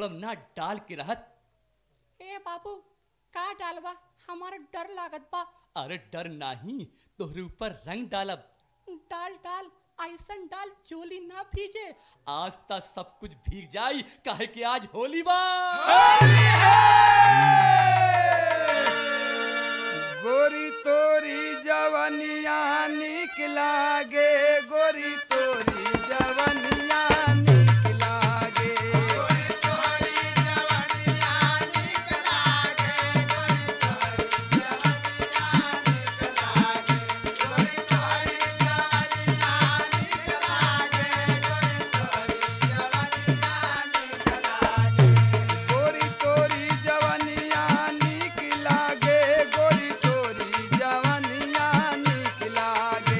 रंगम ना डाल के रहत ए बाबू का डालबा हमारा डर लागत बा अरे डर नाही तोहरे ऊपर रंग डालब डाल डाल ऐसन डाल चोली ना भीजे आज तक सब कुछ भीग जाई काहे कि आज होली बा गोरी तोरी जवनिया निक लागे गोरी तोरी जवनिया निक लागे गोरी तोरी जवनिया निक लागे गोरी तोरी जवनिया निक लागे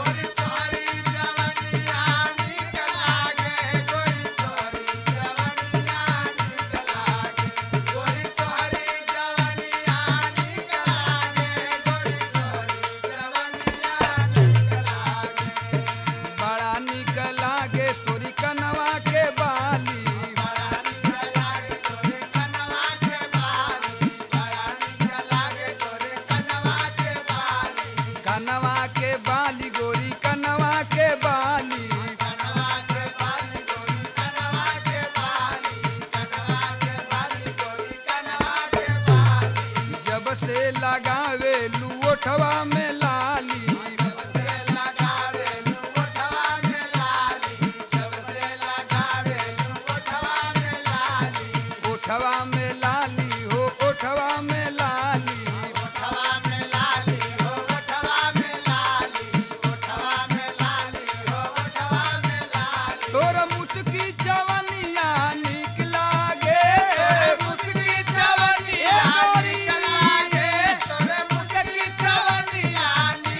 बड़ा निक लागे तोरी कनवा के बाली कनवा के बाली गोरी कनवा के बाली जब से लगावे लुओठवा में लाली ओठवा में लाली हो ओठवा में लाली तोरा मुस्की जवनिया निक लागे मुस्की जवनिया निक लागे तोरे मुस्की जवनिया निक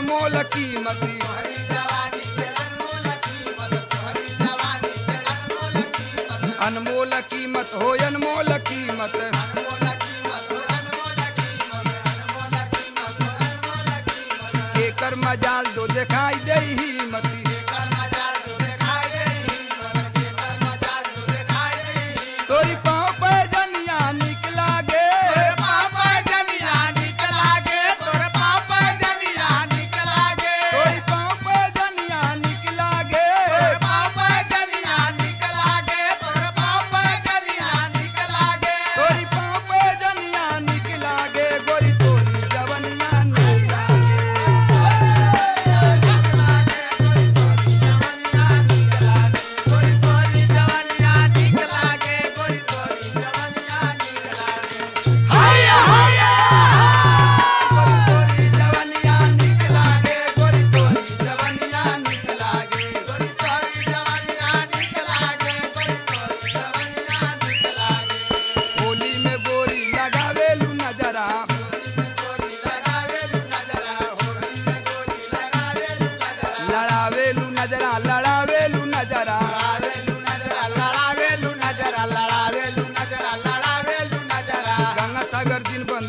अनमोल कीमती अनमोल कीमत हो अनमोल कीमत केकर मजाल दो दिखाई दे हिम्मती तोरी पाँव पे जनिया निकला गे तोरी पाँव पे जनिया निकला गे तोरी पाँव पे जनिया निकला गे गोरी तोरी जवनिया निकला गोरी तोरी जवनिया निकला गे गोरी तोरी जवनिया निकला गे होली में गोरी लगावेलू नजरा लड़ावेलू नजरा लड़ावेलू नजरा गंगा सागर दिन बन